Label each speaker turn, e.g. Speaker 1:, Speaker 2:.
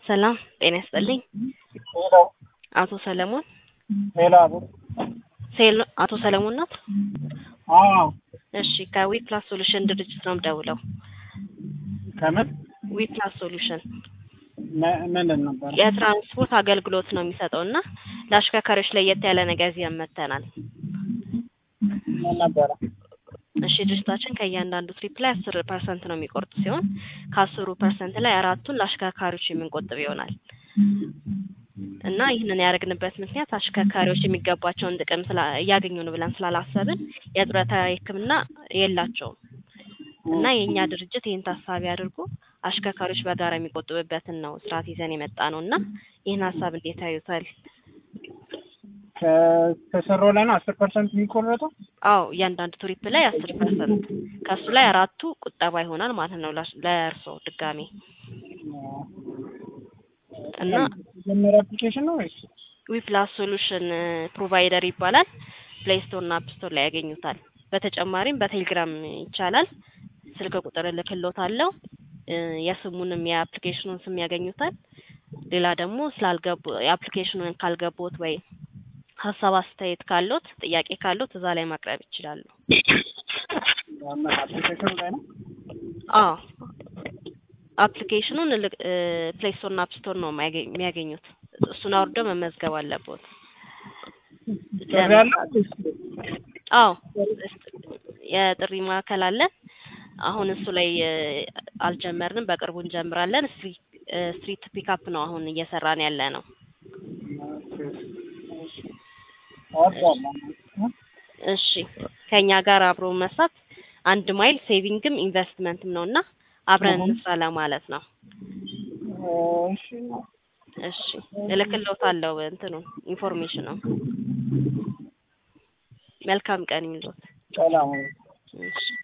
Speaker 1: ሰላም ጤና ይስጥልኝ።
Speaker 2: ሄሎ
Speaker 1: አቶ ሰለሞን
Speaker 2: ሄሎ አቤት።
Speaker 1: ሴሎ አቶ ሰለሞን ናት?
Speaker 2: አዎ
Speaker 1: እሺ ከዊ ፕላስ ሶሉሽን ድርጅት ነው የምደውለው።
Speaker 2: ከምን
Speaker 1: ዊ ፕላስ ሶሉሽን
Speaker 2: ም- ምንድን ነበር?
Speaker 1: የትራንስፖርት አገልግሎት ነው የሚሰጠው እና ለአሽከርካሪዎች ለየት ያለ ነገር ይዘን መጥተናል።
Speaker 2: ምን ነበረ?
Speaker 1: እሺ ድርጅታችን ከእያንዳንዱ ትሪፕ ላይ አስር ፐርሰንት ነው የሚቆርጥ ሲሆን ከአስሩ ፐርሰንት ላይ አራቱን ለአሽከርካሪዎች የምንቆጥብ ይሆናል እና ይህንን ያደረግንበት ምክንያት አሽከርካሪዎች የሚገባቸውን ጥቅም ስላ- እያገኙ ነው ብለን ስላላሰብን የጡረታ ሕክምና የላቸውም እና የእኛ ድርጅት ይህን ታሳቢ አድርጎ አሽከርካሪዎች በጋራ የሚቆጥብበትን ነው ስርዓት ይዘን የመጣ ነው እና ይህን ሀሳብ እንዴት ያዩታል?
Speaker 2: ከ- ከሰራው ላይ ነው አስር ፐርሰንት የሚቆረጠው?
Speaker 1: አዎ እያንዳንዱ ትሪፕ ላይ አስር ፐርሰንት ከእሱ ላይ አራቱ ቁጠባ ይሆናል ማለት ነው ለእርስ- ለእርስዎ ድጋሜ እና
Speaker 2: መጀመሪያ አፕሊኬሽን ነው ወይስ?
Speaker 1: ዊፕላስ ሶሉሽን ፕሮቫይደር ይባላል። ፕሌይ ስቶር እና አፕ ስቶር ላይ ያገኙታል። በተጨማሪም በቴሌግራም ይቻላል። ስልክ ቁጥር እልክልዎታለሁ። እ የስሙንም የአፕሊኬሽኑን ስም ያገኙታል። ሌላ ደግሞ ስላልገቡ የአፕሊኬሽኑን ካልገቡት ወይ ሀሳብ አስተያየት ካሉት ጥያቄ ካሉት እዛ ላይ ማቅረብ ይችላሉ።
Speaker 2: ምን አፕሊኬሽኑ ላይ ነው?
Speaker 1: አዎ አፕሊኬሽኑን ፕሌይ ስቶር እና አፕ ስቶር ነው የሚያገኝ- የሚያገኙት። እሱን አውርደው መመዝገብ አለቦት።
Speaker 2: ጥሪ ያለው ወይስ?
Speaker 1: አዎ የጥሪ ማዕከል አለን። አሁን እሱ ላይ እ አልጀመርንም፣ በቅርቡ እንጀምራለን። ስትሪት እ ስትሪት ፒካፕ ነው አሁን እየሰራን ያለ ነው።
Speaker 2: አወርዳለሁ።
Speaker 1: እሺ ከኛ ጋር አብሮ መስራት አንድ ማይል ሴቪንግም ኢንቨስትመንትም ነው እና አብረን
Speaker 2: እሁ።
Speaker 1: እንስራ ለማለት ነው።
Speaker 2: እሺ
Speaker 1: እሺ እልክልዎታለሁ እንትኑን ኢንፎርሜሽኑ። መልካም ቀን ይሁንልዎት።
Speaker 2: ሰላም
Speaker 1: እሺ